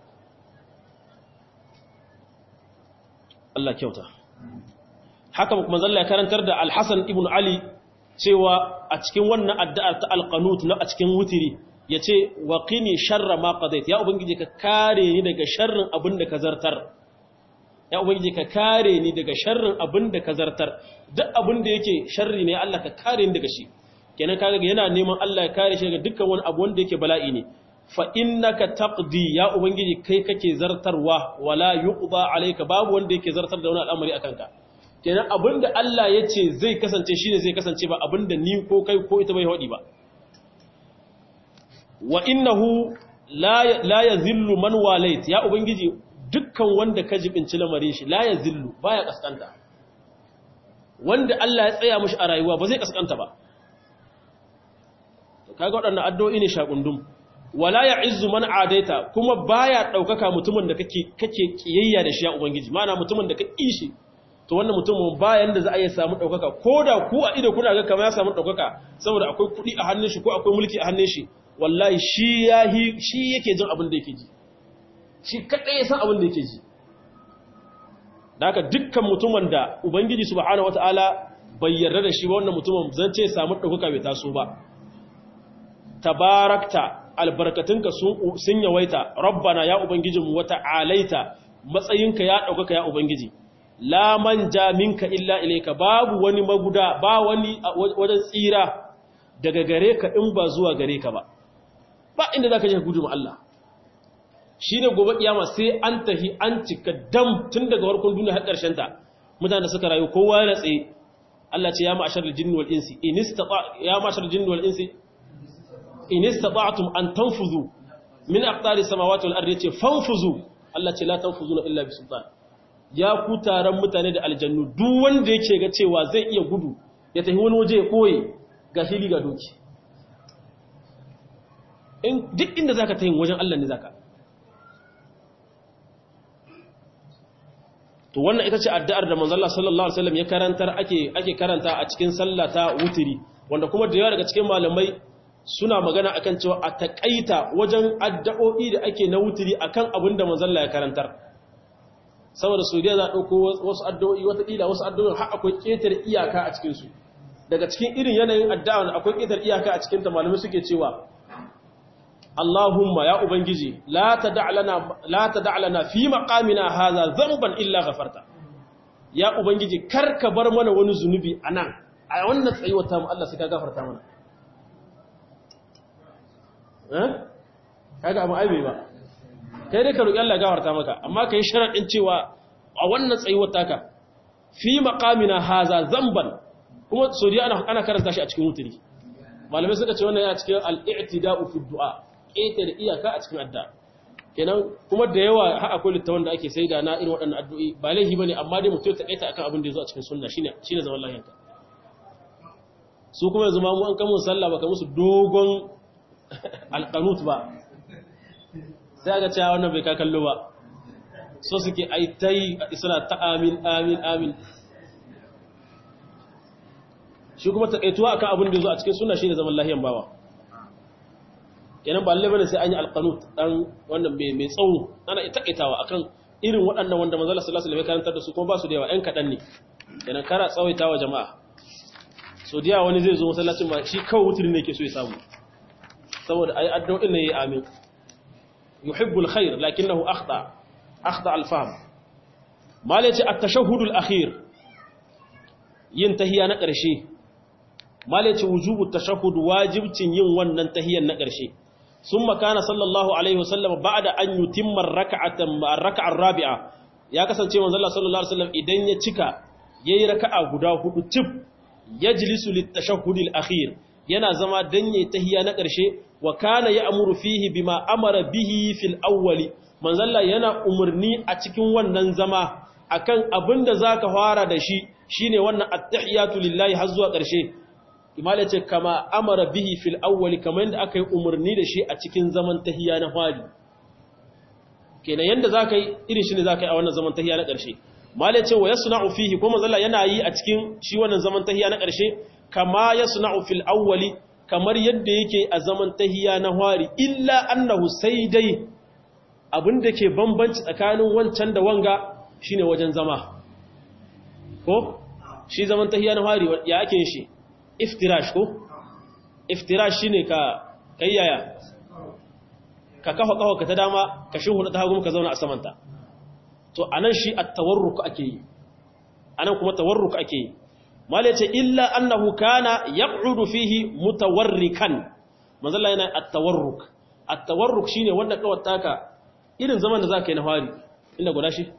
Allah kyauta haka kuma zalla ya karantar da Al-Hasan ibn Ali cewa a cikin wannan addu'a ta al-qanut na a cikin wutiri yace wa qini sharra ma qadait ya ubangiji ka kare ni daga sharrin abin da ka zartar ya ubangiji ka kare ni daga sharrin abin da ka zartar duk abin da yake sharri ne Allah ka kare ni daga shi kenan kaga yana neman Allah ya kare shi daga dukkan wani abu wanda yake bala'i ne fa innaka taqdi ya ubangiji kai kake zartarwa wala yuqda alayka babu wanda yake zartar da wani al'amari akan ka kenan abinda Allah ya ce zai kasance shine zai kasance ba abinda ni ko kai ko ita bai hodi ba wa innahu la la yazillu man walait ya ubangiji dukkan wanda ka jibinci lamarin shi la yazillu baya kaskanta wanda Allah ya tsaya mishi a rayuwa ba zai kaskanta ba to kaga waɗannan addu'o'i ne shakundum wala ya'izzu man adaita kuma baya daukaka mutumin da kake kake kiyayya da shi ya ubangiji mana mutumin da ka kishi to wannan mutumin bayan da za a yi samu ɗaukaka ko da ku a ido kuna ga kamar ya samu ɗaukaka saboda akwai kuɗi a hannun shi ko akwai mulki a hannun shi wallahi shi ya shi yake jin abin da yake ji shi kaɗai ya san abin da yake ji da haka dukkan mutumin da ubangiji subhanahu wataala bai yarda da shi ba wannan mutumin zan ce samu ɗaukaka bai taso ba tabarakta albarkatunka sun yawaita rabbana ya ubangijinmu wata alaita matsayinka ya ɗaukaka ya ubangiji la manja minka illa ilayka babu wani maguda ba wani wajen tsira daga gare ka in ba zuwa gare ka ba ba inda zaka je gudu Allah shine gobe kiyama sai an tahi an cika dam tun daga farkon duniya har karshen ta mutane suka rayu kowa ya tsaye Allah ce ya ma'ashar jinni wal insi in istata ya ma'ashar jinni wal insi in istata'tum an tanfuzu min aqtari samawati wal ardi yace fanfuzu Allah ce la tanfuzuna illa bi sultan ya ku taron mutane da aljannu duk wanda yake ga cewa zai iya gudu ya tafi wani waje ya koye ga hili ga doki in duk inda zaka tafi wajen Allah ne zaka to wannan ita ce addu'ar da manzo Allah sallallahu alaihi wasallam ya karantar ake ake karanta a cikin sallah ta wutiri wanda kuma da yawa daga cikin malamai suna magana akan cewa a takaita wajen addu'o'i da ake na wutiri akan abin da manzo Allah ya karantar saboda Saudiya za dauko wasu addu'o'i wata kila wasu addu'o'in har akwai ketar iyaka a cikin su daga cikin irin yanayin addu'a akwai ketar iyaka a cikin ta malamai suke cewa Allahumma ya Ubangiji, la ta da'alana fi maƙamina haza zamban illa gafarta. Ya Ubangiji, kar ka bar mana wani zunubi a nan, a wannan tsayuwata mu Allah suka gafarta mana. Eh? Kaga abu aibe ba. Kai dai ka roƙi Allah gafarta maka, amma ka yi sharaɗin cewa a wannan tsayuwata ka, fi maƙamina haza zamban, kuma sodiya ana karanta shi a cikin mutuni. Malamai suka ce wannan ya cikin al'i'tida'u fi du'a. ƙetare iyaka a cikin adda kenan kuma da yawa har akwai littawan da ake sai da na irin waɗannan addu'o'i ba laifi bane amma dai mutum ta kaita akan abin da ya zo a cikin sunna shine shine zaman lafiyanka su kuma yanzu ma mu an kamun sallah baka musu dogon alqanut ba sai ga cewa wannan bai ka kallo ba so suke ai tai suna ta amin amin amin shi kuma takaituwa akan abin da ya zo a cikin sunna shine zaman lafiyan bawa kenan ba lalle bane sai an yi alqanut dan wannan mai mai tsawo ana takaitawa akan irin waɗannan wanda manzo Allah sallallahu alaihi wasallam ya karantar da su kuma ba su da yawa ɗan kaɗan ne kenan kara tsawaitawa jama'a so diya wani zai zo masallacin ma shi kawai wuturi ne yake so ya samu saboda ai addu'o'in ne yayi amin yuhibbul khair lakinnahu akhta akhta al-fahm malaci at-tashahhud al-akhir yin tahiya na ƙarshe malaci wujubu tashahhud wajibcin yin wannan tahiyan na ƙarshe ثم كان صلى الله عليه وسلم بعد أن يتم الركعة الركعة الرابعة يا كسان cewa manzo Allah sallallahu alaihi wasallam idan ya cika yayi raka'a guda hudu tip yajlisu litashahhud al-akhir yana zama dan yayi tahiyya na ƙarshe wa kana ya'muru fihi bima amara bihi fil awwali manzo Allah yana umurni a cikin wannan zama akan abinda zaka fara da shi shine wannan at-tahiyatu lillahi har zuwa ƙarshe imala ce kama amara bihi fil awwali kamar yadda aka yi umarni da shi a cikin zaman tahiya na fari kenan yadda za ka yi irin shi ne za ka yi a wannan zaman tahiya na ƙarshe mala ce wa ya suna'u fihi ko mazalla yana yi a cikin shi wannan zaman tahiya na ƙarshe kama ya suna'u fil awwali kamar yadda yake a zaman tahiya na fari illa annahu sai dai abin da ke bambanci tsakanin wancan da wanga shine wajen zama ko shi zaman tahiya na fari ya ake shi iftirash ko iftirash shine ka kayyaya ka kafa kafa ka ta dama ka shuhu ta hagu ka zauna a samanta to anan shi at-tawarruk ake yi anan kuma tawarruk ake yi mallai ce illa annahu kana yaq'udu fihi mutawarrikan manzalla yana at-tawarruk at-tawarruk shine wanda kawai taka irin zaman da zaka yi na fari inda guda shi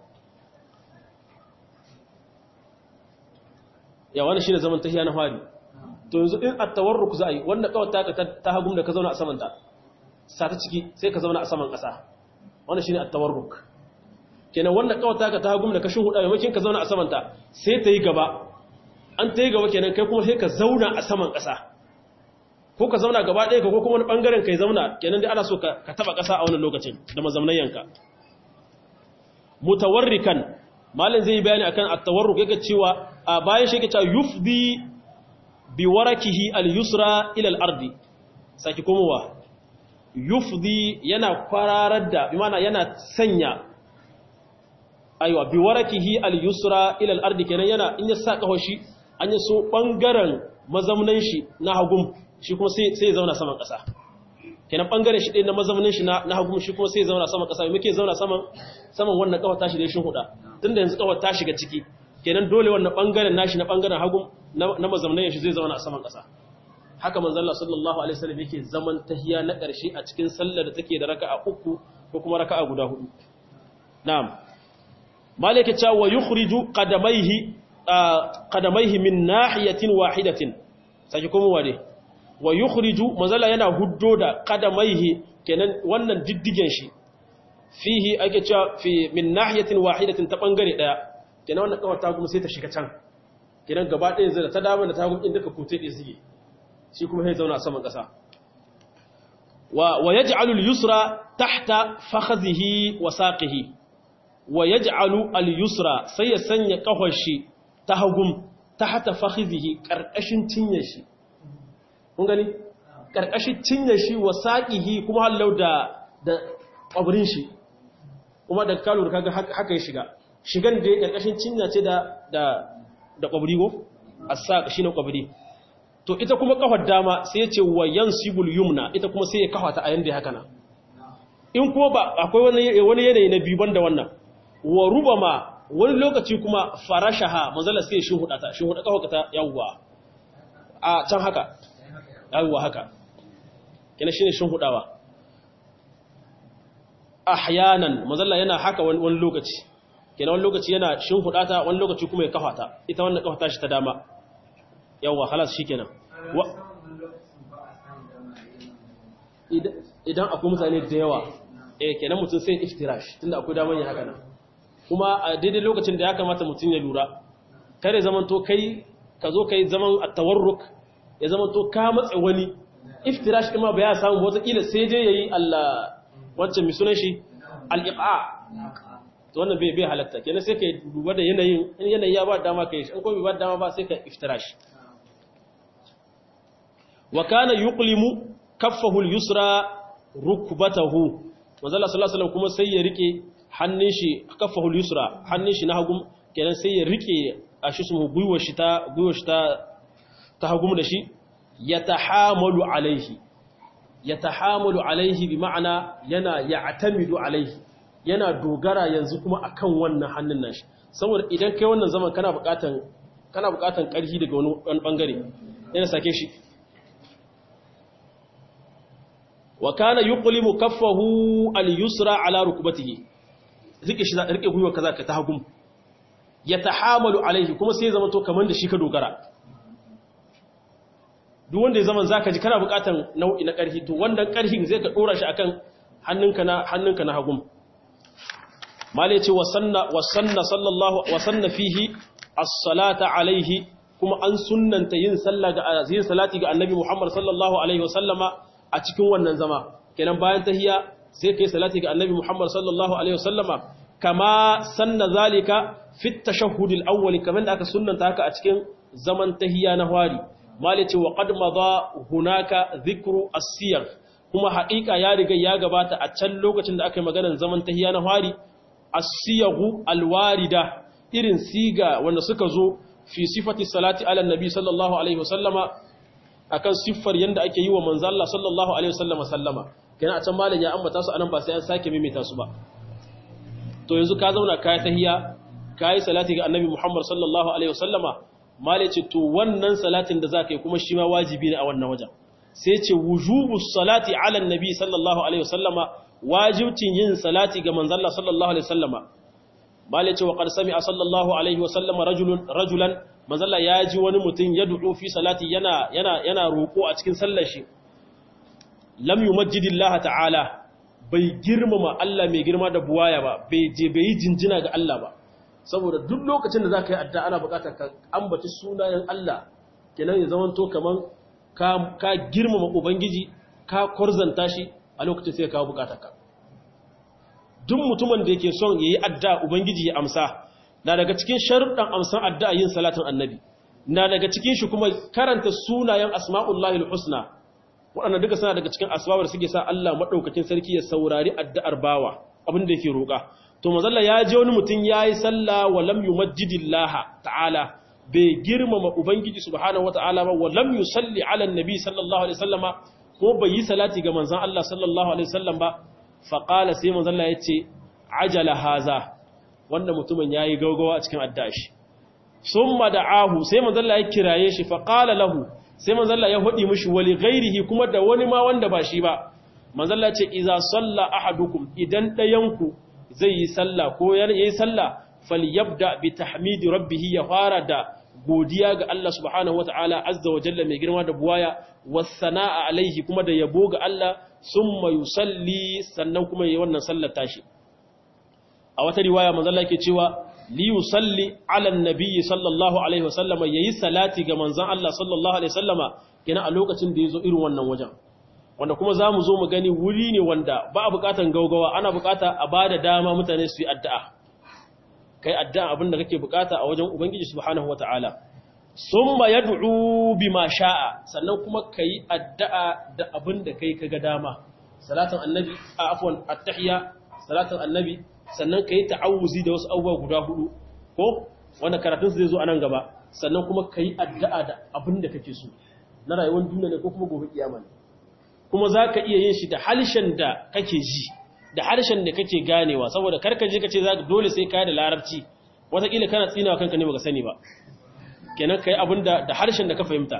ya wani shine zaman tahiya na fari to yanzu in at-tawarruk za a yi wanda kawai taka ta hagum da ka zauna a saman ta sa ta ciki sai ka zauna a saman ƙasa wannan shine at-tawarruk kenan wanda kawai taka ta hagum da ka shin huda maimakon ka zauna a saman ta sai ta yi gaba an ta yi gaba kenan kai kuma sai ka zauna a saman ƙasa ko ka zauna gaba ɗaya ko kuma wani bangaren kai zauna kenan dai ana so ka taba ƙasa a wannan lokacin da mazamnayanka mutawarrikan malin zai yi bayani akan at-tawarruk yake cewa a bayan shi yake cewa yufdi bi warakihi al-yusra ila al-ardi saki komowa yufdi yana kwararar da bi mana yana sanya aiwa bi warakihi al-yusra ila al-ardi kenan yana in ya sa kawo shi an yi so bangaren mazaunan shi na hagum shi kuma sai sai zauna saman kasa kenan bangaren shi ɗin na mazaunin shi na hagum shi kuma sai zauna saman kasa muke zauna saman saman wannan kawar tashi da shin huda tunda yanzu kawar ta shiga ciki kenan dole wannan bangaren nashi na bangaren hagum na mazaunin shi zai zauna a saman kasa haka manzalla sallallahu alaihi wasallam yake zaman tahiya na ƙarshe a cikin sallar da take da raka'a uku ko kuma raka'a guda hudu na'am malaka cha wa yukhriju qadamaihi qadamaihi min nahiyatin wahidatin sai kuma wade wa yukhriju manzala yana huddo da qadamaihi kenan wannan diddigen shi fihi ake cewa fi min nahiyatin wahidatin ta bangare daya kenan wannan kawar ta kuma sai ta shiga can kenan gaba ɗaya zai ta dama da ta kuma inda ka kute ɗaya suke shi kuma sai zauna a saman ƙasa wa wa yaj'alu al-yusra tahta fakhadhihi wa saqihi wa yaj'alu al-yusra sai ya sanya kafar shi ta hagum tahta fakhidhihi karkashin cinyar shi kun gani karkashin cinyar shi wa saqihi kuma hallau da da kwabrin shi kuma da kalu kaga haka ya shiga shigan da ya karkashin cinya ce da da da kwabri go as-saq shine kwabri to ita kuma kafar dama sai ya ce wa yansibul yumna ita kuma sai ya kafa ta a yanda haka nan in kuma ba akwai wani wani yanayi na biyu banda wannan wa rubama wani lokaci kuma farashaha manzala sai shi huda ta shi huda kafa ta yawwa a can haka yawwa haka kina shine shin hudawa ahyanan manzala yana haka wani lokaci kina wani lokaci yana shin huda ta wani lokaci kuma ya kafa ta ita wannan kafa ta shi ta dama yawwa halas shikenan idan akwai mutane da yawa eh kenan mutum sai iftirash tunda akwai daman yin haka nan kuma a daidai lokacin da ya kamata mutum ya lura kare zaman to kai ka zo kai zaman at-tawarruk ya zaman to ka matsa wani iftirash kuma ba ya samu wata kila sai dai yayi Allah wancan mi sunan shi al-iqa to wannan bai bai halatta kenan sai kai duba da yanayin in yanayi ya ba dama kai in ko bai ba dama ba sai ka iftirash wa kana yuqlimu kaffahu al-yusra rukbatahu manzo Allah sallallahu alaihi wasallam kuma sai ya rike hannun shi kaffahu al-yusra hannun shi na hagum kenan sai ya rike a shi su gwiwar shi ta gwiwar shi ta ta hagum da shi yatahamalu alaihi yatahamalu alaihi bi ma'ana yana ya'tamidu alaihi yana dogara yanzu kuma akan wannan hannun nashi saboda idan kai wannan zaman kana buƙatan kana buƙatan ƙarfi daga wani bangare yana sake shi wa kana yuqlimu kaffahu al-yusra ala rukbatihi rike shi rike gwiwa kaza ka ta hagum yatahamalu alaihi kuma sai zama to kaman da shi ka dogara duk wanda ya zaman zaka ji kana bukatan nau'i na karhi to wannan karhin zai ka dora shi akan hannunka na hannunka na hagum mali yace wasanna wasanna sallallahu wasanna fihi as-salata alaihi kuma an sunnanta yin sallah ga yin salati ga annabi Muhammad sallallahu alaihi wasallama a cikin wannan zama kenan bayan tahiyya sai kai salati ga annabi Muhammad sallallahu alaihi wasallama kama sanna zalika fi tashahhud al-awwal kaman da aka sunnanta haka a cikin zaman tahiyya na hwari malice wa qad madha hunaka dhikru as-siyar kuma haƙiƙa ya riga ya gabata a can lokacin da aka yi maganar zaman tahiyya na hwari as-siyagu al-warida irin siga wanda suka zo fi sifati salati ala nabi sallallahu alaihi wasallama akan siffar yanda ake yi wa manzo Allah sallallahu alaihi wasallama sallama kenan a can malam ya ambata su anan ba sai an sake mimita su ba to yanzu ka zauna kai tahiyya kai salati ga annabi Muhammad sallallahu alaihi wasallama malai ce to wannan salatin da zaka yi kuma shi ma wajibi ne a wannan wajen sai ce wujubus salati ala annabi sallallahu alaihi wasallama wajibcin yin salati ga manzo Allah sallallahu alaihi wasallama malai ce wa qad sami'a sallallahu alaihi wasallama rajulun rajulan manzo Allah ya ji wani mutum ya du'u fi salati yana yana yana roko a cikin sallar shi lam yumajjidillaha ta'ala bai girmama Allah mai girma da buwaya ba bai je bai yi jinjina ga Allah ba saboda duk lokacin da za ka yi adda ana bukatar ka ambaci sunayen Allah kenan ya zama to kaman ka girmama ubangiji ka kwarzanta shi a lokacin sai ka kawo bukatar ka duk mutumin da yake son yayi adda ubangiji ya amsa na daga cikin sharuɗan amsan adda yin salatin annabi na daga cikin shi kuma karanta sunayen asma'ullahi husna waɗanda duka suna daga cikin asbabar suke sa Allah maɗaukakin sarki ya saurari addu'ar bawa abin da yake roƙa to mazalla ya je wani mutum ya yi sallah wa lam yumajjidillaha ta'ala bai girmama ubangiji subhanahu wata'ala ba wa lam yusalli ala annabi sallallahu alaihi wasallama ko bai yi salati ga manzon Allah sallallahu alaihi wasallam ba fa qala sai manzon Allah yace ajala haza wanda mutumin yayi gaugawa a cikin addu'a shi summa da'ahu sai manzon Allah ya kiraye shi fa qala lahu sai manzalla ya hudi mishi wali ghairihi kuma da wani ma wanda ba shi ba manzalla ce iza salla ahadukum idan dayanku zai yi sallah ko yayi sallah falyabda bi tahmidi rabbih ya fara da godiya ga Allah subhanahu wata'ala azza wa jalla mai girma da buwaya wasana'a alaihi kuma da yabo ga Allah summa yusalli sannan kuma yayi wannan sallar tashi a wata riwaya manzo Allah yake cewa li yusalli ala annabi sallallahu alaihi wasallama yayi salati ga manzon Allah sallallahu alaihi wasallama kina a lokacin da yazo irin wannan wajen wanda kuma zamu zo mu gani wuri ne wanda ba a bukatan gaugawa ana bukata a bada dama mutane su yi addu'a kai addu'a abin da kake bukata a wajen ubangiji subhanahu wataala summa yad'u bima sha'a sannan kuma kai addu'a da abin da kai kaga dama salatan annabi a afwan at-tahiyya salatan annabi sannan kai ta'awuzi da wasu abubuwa guda hudu ko wanda karatun su zai zo anan gaba sannan kuma kai addu'a da abin da kake so na rayuwar duniya ne ko kuma gobe kiyama ne kuma zaka iya yin shi da halshen da kake ji da harshen da kake ganewa saboda karka je kace zaka dole sai kai da larabci wataƙila kana tsinawa kanka ne baka sani ba kenan kai abinda da harshen da ka fahimta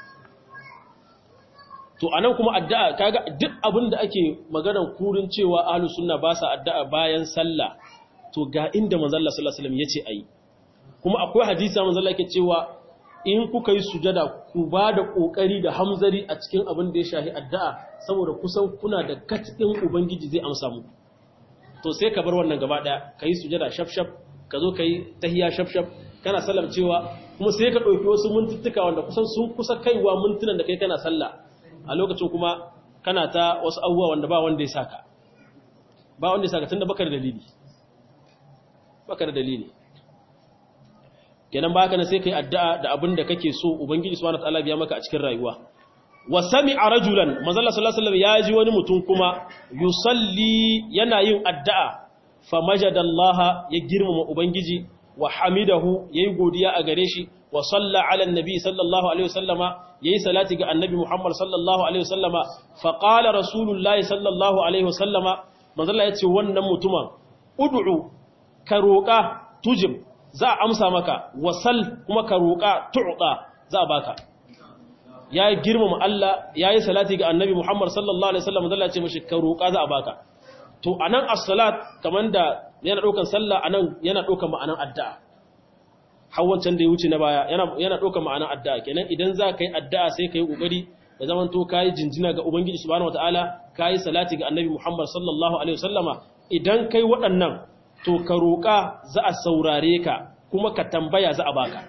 to anan kuma addu'a kaga duk abinda ake maganar kurin cewa ahlus sunna ba sa addu'a bayan sallah to ga inda manzo Allah sallallahu alaihi wasallam yace ayi kuma akwai hadisi manzo Allah yake cewa in kuka yi sujada ku ba da kokari da hamzari a cikin abin da ya shahi addu'a saboda kusan kuna da katin ubangiji zai amsa mu to sai ka bar wannan gaba daya kai sujada shafshaf ka zo kai tahiyya shafshaf kana sallam cewa kuma sai ka dauki wasu mintuttuka wanda kusan sun kusa kaiwa mintunan da kai kana sallah a lokacin kuma kana ta wasu abubuwa wanda ba wanda ya saka ba wanda ya saka tunda baka da dalili baka da dalili kenan baka na sai kai addu'a da abin da kake so ubangiji subhanahu wataala biya maka a cikin rayuwa wa sami'a rajulan manzo Allah sallallahu alaihi wasallam ya ji wani mutum kuma yusalli yana yin addu'a fa majadallaha ya girmama ubangiji wa hamidahu yayi godiya a gare shi wa salla ala annabi sallallahu alaihi wasallama yayi salati ga annabi Muhammad sallallahu alaihi wasallama fa qala rasulullahi sallallahu alaihi wasallama manzo Allah ya ce wannan mutumin ud'u ka roƙa tujib za a amsa maka wasal kuma ka roƙa tu'ta za a baka ya yi girmama Allah ya yi salati ga annabi Muhammad sallallahu alaihi wasallam zalla ce mashi ka roƙa za a baka to anan as-salat kaman da yana ɗaukan sallah anan yana ɗaukan ma'anan addu'a har wancan da ya wuce na baya yana yana ɗaukan ma'anan addu'a kenan idan za ka yi addu'a sai ka yi ƙoƙari da zaman to ka yi jinjina ga ubangiji subhanahu wataala ka yi salati ga annabi Muhammad sallallahu alaihi wasallama idan kai waɗannan to ka roƙa za a saurare ka kuma ka tambaya za a baka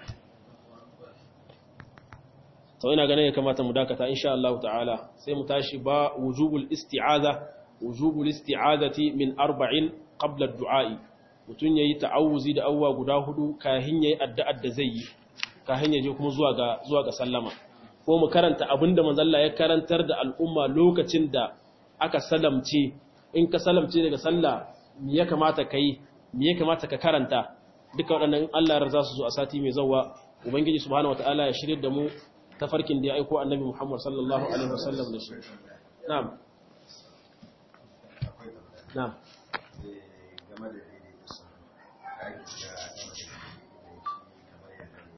sau ina ganin ya kamata mu dakata insha Allah ta'ala sai mu tashi ba wujubul isti'aza wujubul isti'azati min arba'in qabla du'a'i mutun yayi ta'awuzi da awwa guda hudu kahin yayi addu'ar da zai yi kahin yaje kuma zuwa ga zuwa ga sallama ko mu karanta abinda manzon Allah ya karantar da al'umma lokacin da aka salamce in ka salamce daga sallah me ya kamata kai me ya kamata ka karanta duka waɗannan Allah ya za su zo a sati mai zawa ubangiji subhanahu wataala ya shirye da mu tafarkin da ya aiko annabi Muhammad sallallahu alaihi wasallam da shi na'am na'am game da